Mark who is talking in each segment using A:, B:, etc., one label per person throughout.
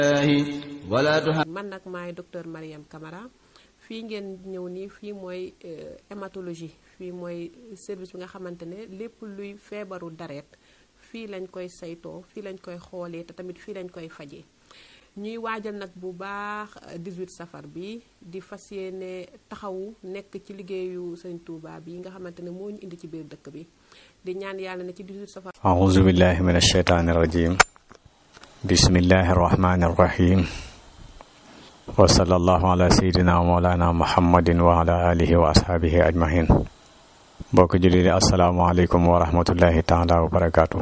A: man nag maay docteur Mariam Camara fii ngeen ñëw nii fii mooy hématologie fii mooy service bi nga xamante ne lépp luy feebaru dareet fii lañ koy saytoo fii lañ koy xoolee te tamit fii lañ koy fajee ñuy waajal nag bu baax 18 safar bi di fas yéene taxawu nekk ci liggéeyu Sëriñ Tuubaa bi nga xamante ne moo ñu indi ci biir dëkk bi di ñaan yàlla ne ci 18 safar
B: أعوذ بالله من الشيطان الرجيم بسم الله الرحمن الرحيم وصلى الله على سيدنا ومولانا محمد وعلى آله وأصحابه أجمعين mbokk jullit yi asalaamaaleykum wa rahmatullahi taala wa barakaatu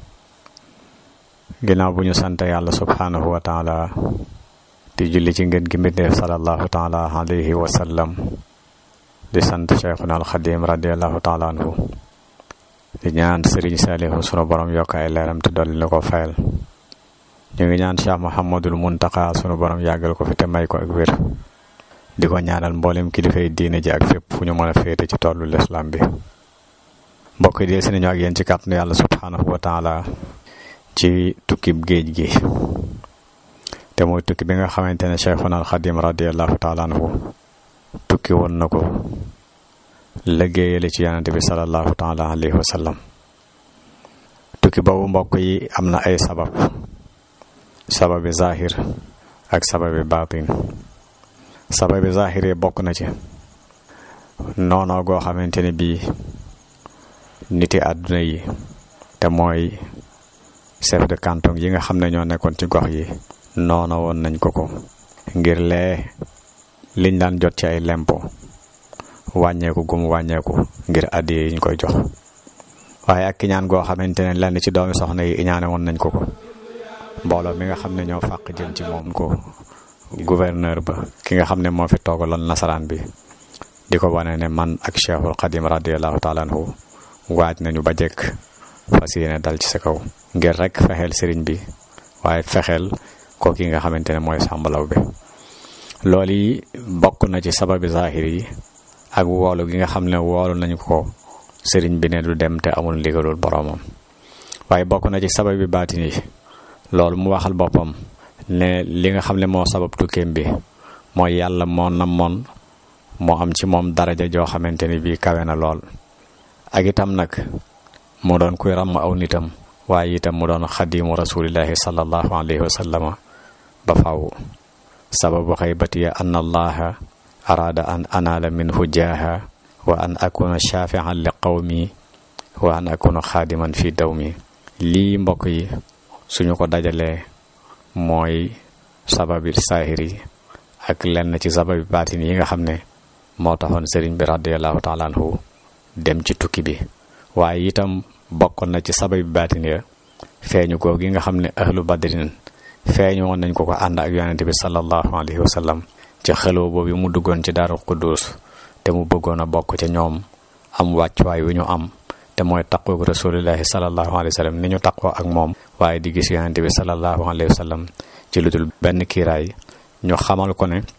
B: ginnaaw bu ñu sant yàlla subhaanahu wa taala di julli ci ngeen gi mbindeef salallahu taala alayhi wa sallam di sant cheikhuna alxadim radiallahu taala anhu di ñaan sëriñ saalihu sunu borom yokk ay leeram te dolli na ko fayal ñu ngi ñaan cheikh muhammadul muntaka sunu borom yàggal ko fi te may ko ak wér di ko ñaanal mboolem kilifay diine ji ak fépp fu ñu mën a féete ci tollu lislaam bi mbokk yi dee si nañu ak yéen ci kàttanu yàlla subhaanahu wa taala ci tukkib géej gi te mooy tukki bi nga xamante ne cheikhuna al xadim radiallahu taala anhu tukki woon na ko liggéeyale ci yonente bi salallahu taala alayhi wa sallam tukki boobu mbokk yi am na ay sabab sababi zahir ak sababi baatin sababi zahir yi bokk na ci noonoo goo xamante ne bii niti àdduna yi te mooy chef de canton yi nga xam ne ñoo nekkoon ci gox yi noona woon nañ ko ko ngir lee liñ daan jot ci ay lempo wàññeeku gum wàññeeku ngir addiye yi ñu koy jox waaye ak kiñaan goo xamante ne lenn ci doomi soxna yi iñaane woon nañ ko ko mbooloo mi nga xam ne ñoo fàq jëm ci moom ko gouverneur ba ki nga xam ne moo fi toogaloon nasaraan bi di ko wane ne man ak cheikhul xadim radiallahu taala anhu waaj nañu ba jekk fas yéene dal ci sa kaw ngir rek fexeel sëriñ bi waaye fexeel ko ki nga xamante ne mooy sàmbalaw bi loolu yi bokk na ci sababi zahir yi ak woolu gi nga xam ne woolu nañu ko sëriñ bi ne du dem te amul ndigalul boroomam waaye bokk na ci sababi baatin yi loolu mu waxal boppam ne li nga xam ne moo sabab tukkeem bi mooy yàlla moo namoon moo am ci moom daraja joo xamante ni bii kawe na lool ak itam nag mu doon kuy ràmm aw nitam waaye itam mu doon xadimu rasulillahi sallallahu alayhi wa sallama ba faw sababu xaybatiya an allaha araada an anaala minhu jaaha wa an akuna shafian li qawmi wa an akuna xaadiman fi dawmi lii mbokk yi suñu ko dajalee mooy sababi saahir yi ak lenn ci sababi baatin yi nga xam ne moo taxoon sëriñ bi radiallahu taala anhu dem ci tukki bi waaye itam bokkoon na ci sababi baatin ya feeñu ko gi nga xam ne ahlu badrin feeñu woon nañ ko ko ànd ak yonente bi sallallahu alayhi wa sallam ci xeloo boobu mu duggoon ci daaru quddus te mu bëggoon a bokk ca ñoom am wàccuwaay wi ñu am te mooy taqoog rasulillahi salallahu alayhi wa sallam ni ñu taqoo ak moom waaye di gis yonente bi salallahu alayhi wa sallam ci lu dul benn kiiraay ñu xamal ko ne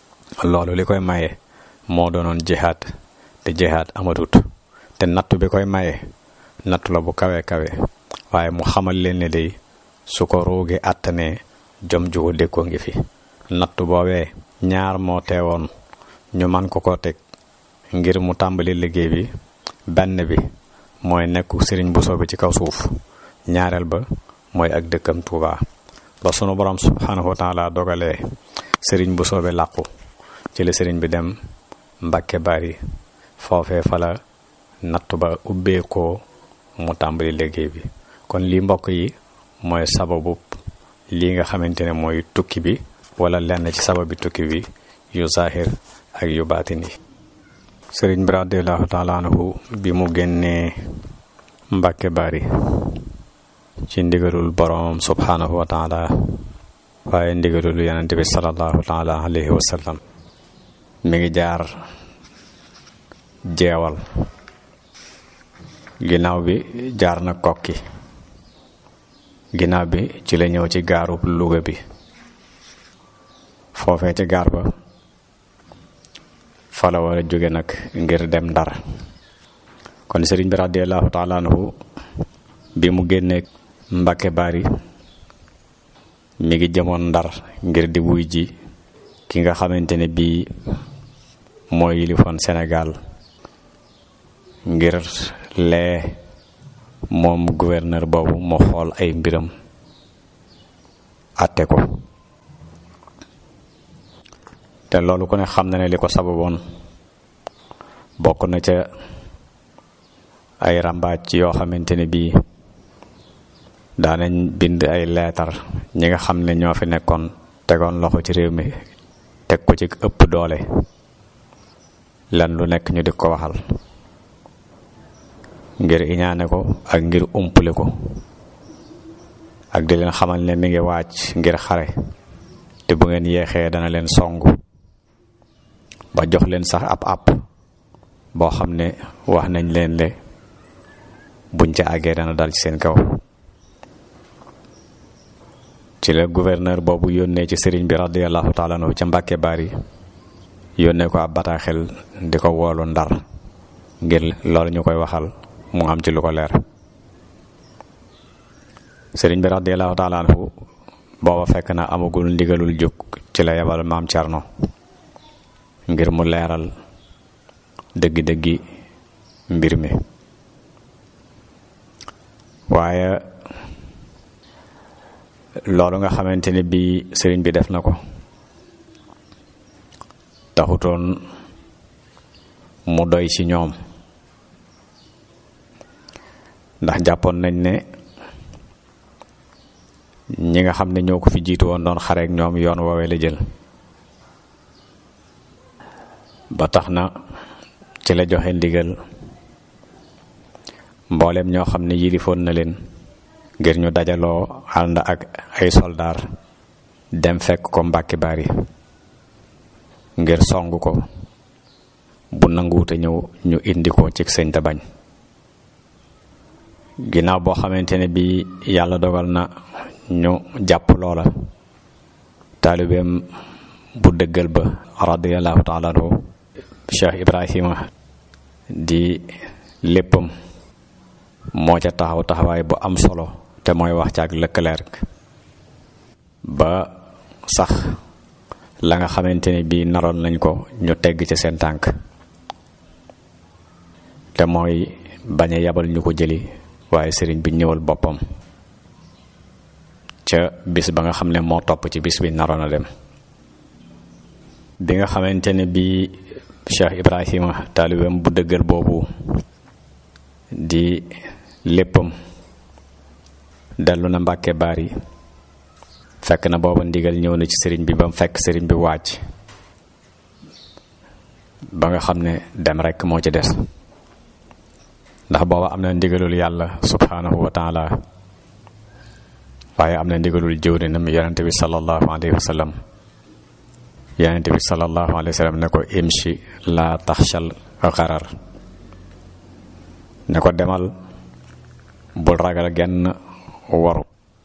B: loolu li koy maye moo doonoon jihaad te jihaad amatut te nattu bi koy maye nattu la bu kawe kawe waaye mu xamal leen ne day su ko ruugi àttanee jom jugu dékkoo ngi fi nattu boobee ñaar moo teewoon ñu man ko ko teg ngir mu tàmbali liggéey bi benn bi mooy nekku sëriñ Bousso bi ci kaw suuf ñaareel ba mooy ak dëkkam Touba ba sunu borom subhanahu wa taala dogalee sëriñ Bousso bi làqu ci la sëriñ bi dem Mbàkke Bari foofee fa la nattu ba ubbeekoo mu tàmbali liggéey bi kon lii mbokk yi mooy sababu lii nga xamante ne mooy tukki bi wala lenn ci sababi tukki bi yu zahir ak yu baatin yi sëriñ bi radiallahu taala anhu bi mu génnee Mbàkke Bari ci ndigalul boroomam subhaanahu wa taala waaye ndigalul yonente bi salallahu taala alayhi wa sallam mi ngi jaar jeewal ginnaaw bi jaar na kokki ginnaaw bi ci la ñëw ci gaarub Luga bi foofee ci gaar ba fa la war a jóge nag ngir dem ndar kon sëriñ bi radiallahu taala anhu bi mu génnee Mbàkke Bari mi ngi jëmoon ndar ngir di wuy ji ki nga xamante ne bii mooy yilifoon Sénégal ngir lee moom gouverneur boobu mu xool ay mbiram àtte ko te loolu ku ne xam na ne li ko sababoon bokk na ca ay ràmbaaj yoo xamante ne bii daanañ bind ay leetar ñi nga xam ne ñoo fi nekkoon tegoon loxo ci réew mi teg ko ci ëpp doole lan lu nekk ñu di ko waxal ngir iñaane ko ak ngir umpule ko ak di leen xamal ne mi ngi wàcc ngir xare te bu ngeen yeexee dana leen songu ba jox leen sax ab àpp boo xam ne wax nañ leen le buñ ca àggee dana dal ci seen kaw ci la gouverneur boobu yónnee ci sëriñ bi radiyallahu taala anhu ca Mbàkke Bari yónnee ko ab bataaxel di ko woolu ndar ngir loolu ñu koy waxal mu am ci lu ko leer sëriñ bi radiyallahu taala anhu booba fekk na amagul ndigalul jóg ci la yebal maam Cerno ngir mu leeral dëggi-dëggi mbir mi waaye loolu nga xamante ne bii sëriñ bi def na ko taxutoon mu doy ci ñoom ndax jàppoon nañ ne ñi nga xam ne ñoo ko fi jiitu woon doon xareek ñoom yoon woowee la jël ba tax na ci la joxe ndigal mboolem ñoo xam ne yilifoon na leen ngir ñu dajaloo ànd ak ay soldaar dem fekk ko Mbàkke Bari ngir song ko bu nanguwute ñëw ñu indi ko ci sëñ te bañ ginnaaw boo xamante ne bi yàlla dogal na ñu jàpp loola taalibeem bu dëggal ba radiyallahu taala anhu Cheikh Ibrahima di léppam moo ca taxaw taxawaay bu am solo te mooy wax ca ak lëkkaleer ba sax la nga xamante ne bii naroon nañ ko ñu tegg ca seen tànk te mooy bañ a yabal ñu ko jëli waaye sëriñ bi ñëwal boppam ca bis ba nga xam ne moo topp ci bis bi naroon a dem bi nga xamante ne bii Cheikh Ibrahima taalibeem bu dëggal boobu di léppam dellu na Mbàkke Bari fekk na booba ndigal ñëw na ci sëriñ bi ba mu fekk sëriñ bi wàcc ba nga xam ne dem rekk moo ci des ndax booba am na ndigalul yàlla subhanahu wa taala waaye am na ndigalul jëwrinam yonente bi sallallahu alayhi wa sallam yonente bi sallallahu alayhi wa sallam ne ko imshi la taxshal xarar ne ko demal bul ragal genn waru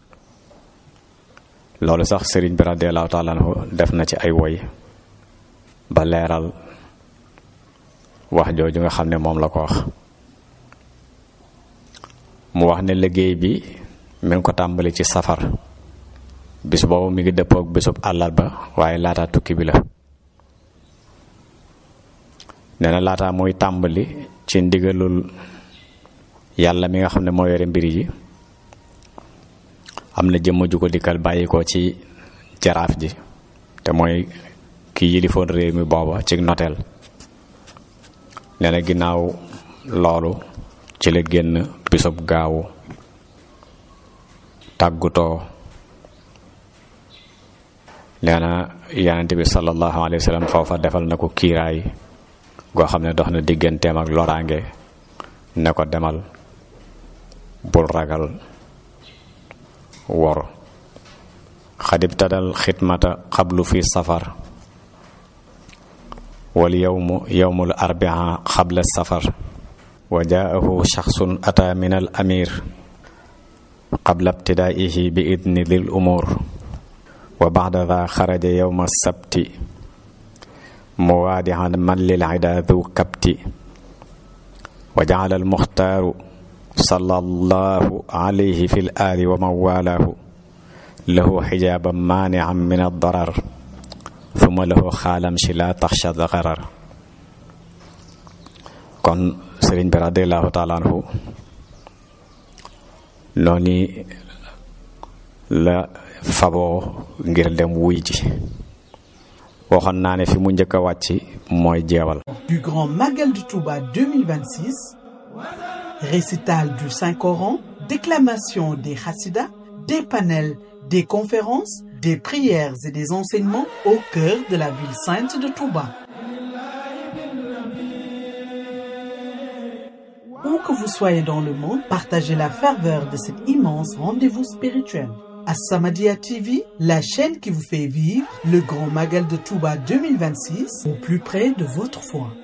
B: loolu sax sëriñ bi radiallahu taala anhu def na ci ay woy ba leeral wax jooju nga xam ne moom la ko wax mu wax ne liggéey bi mi ngi ko tàmbali ci safar bis boobu mi ngi dëppook bisub àllarba waaye laata tukki bi la nee na laata muy tàmbali ci ndigalul yàlla mi nga xam ne moo yore mbir yi am na jëmm ju ko dikkal bàyyi ko ci jaraaf ji te mooy ki yilifoon réew mi booba ci noteel nee na ginnaaw loolu ci la génn bisub gaawu tàggutoo nee na yonent bi sallallahu alayhi wa sallam foofa defal na ko kiiraay goo xam ne dox na digganteem ak loraange ne ko demal bul ragal wor xadib tadal xidmata xablu fi safar wal yowmu yowmul arbia xabla safar wa jaahu shaxsun ata min al amir qabla ibtidaihi bi idni dil umur wa baxda da xaraja yowma sabti muwaadihan man lil ida du kapti wa jacala almuxtaaru sallallahu alayhi fi l aali wa man walaahu lahu xijaaba maanian min addarar thumma lahu xaalam si la taxsha daqarar kon sëriñ bi radiallahu taala anhu noonu la faboo ngir dem wuy ji waxoon naa ne fi mu njëkk a wàcc mooy jeewal
C: du Grand Magal de Touba 2026, récital du Saint-Coran, déclamation des Hassidas, des panels, des conférences, des prières et des enseignements au cœur de la ville sainte de Touba. Où que vous soyez dans le monde, partagez la ferveur de cet immense rendez-vous spirituel. As-Samadiyya TV, la chaîne qui vous fait vivre le Grand Magal de Touba 2026 au plus près de votre foi.